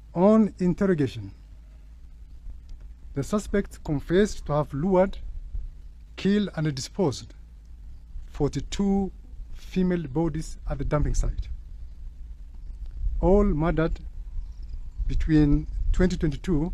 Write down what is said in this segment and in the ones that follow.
On interrogation, the suspect confessed to have lured, killed, and disposed 42 female bodies at the dumping site, all murdered between 2022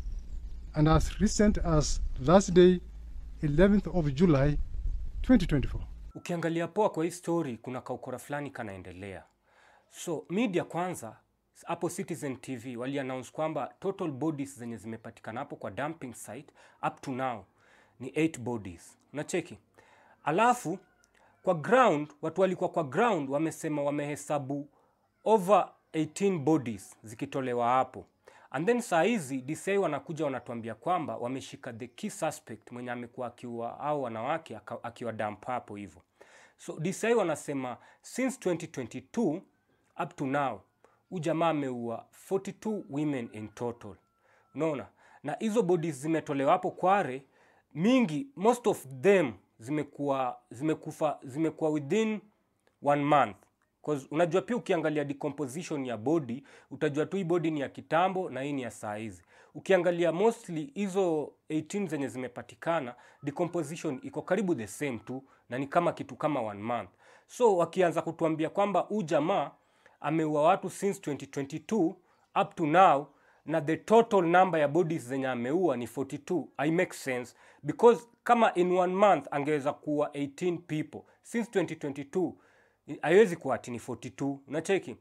and as recent as Thursday, 11th of July 2024. Ukiangalia poa kwa hii story, kuna kaukora fulani kanaendelea. So media kwanza hapo Citizen TV wali announce kwamba total bodies zenye zimepatikana hapo kwa dumping site up to now ni 8 bodies. Unacheki? Alafu kwa ground watu walikuwa kwa ground wamesema wamehesabu over 18 bodies zikitolewa hapo and then saa hizi DCI wanakuja wanatuambia kwamba wameshika the key suspect mwenye amekuwa akiua au wanawake aka- akiwa dump hapo hivyo so DCI wanasema since 2022 up to now huu jamaa ameua 42 women in total unaona na hizo bodies zimetolewa hapo kware mingi most of them zimekuwa zimekufa zimekuwa within one month 'Cause unajua pia ukiangalia decomposition ya body utajua tu hii body ni ya kitambo na hii ni ya saa hizi ukiangalia mostly hizo 18 zenye zimepatikana decomposition iko karibu the same tu na ni kama kitu kama one month so wakianza kutuambia kwamba huu jamaa ameua watu since 2022 up to now na the total number ya bodies zenye ameua ni 42 i make sense because kama in one month angeweza kuwa 18 people since 2022 haiwezi kuwa ati ni 42 unacheki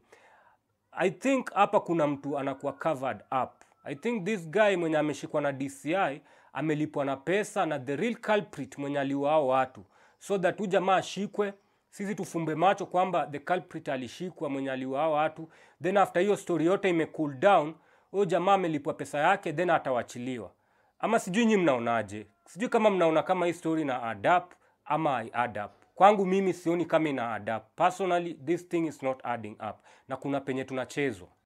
i think hapa kuna mtu anakuwa covered up i think this guy mwenye ameshikwa na dci amelipwa na pesa na the real culprit mwenye aliua hao watu so that huyu jamaa ashikwe sisi tufumbe macho kwamba the culprit alishikwa mwenye aliua hao watu then after hiyo story yote ime cool down huyo jamaa amelipwa pesa yake then atawachiliwa ama sijui nyi mnaonaje sijui kama mnaona kama hii story na adapt ama i adapt kwangu mimi sioni kama ina adapt personally this thing is not adding up na kuna penye tunachezwa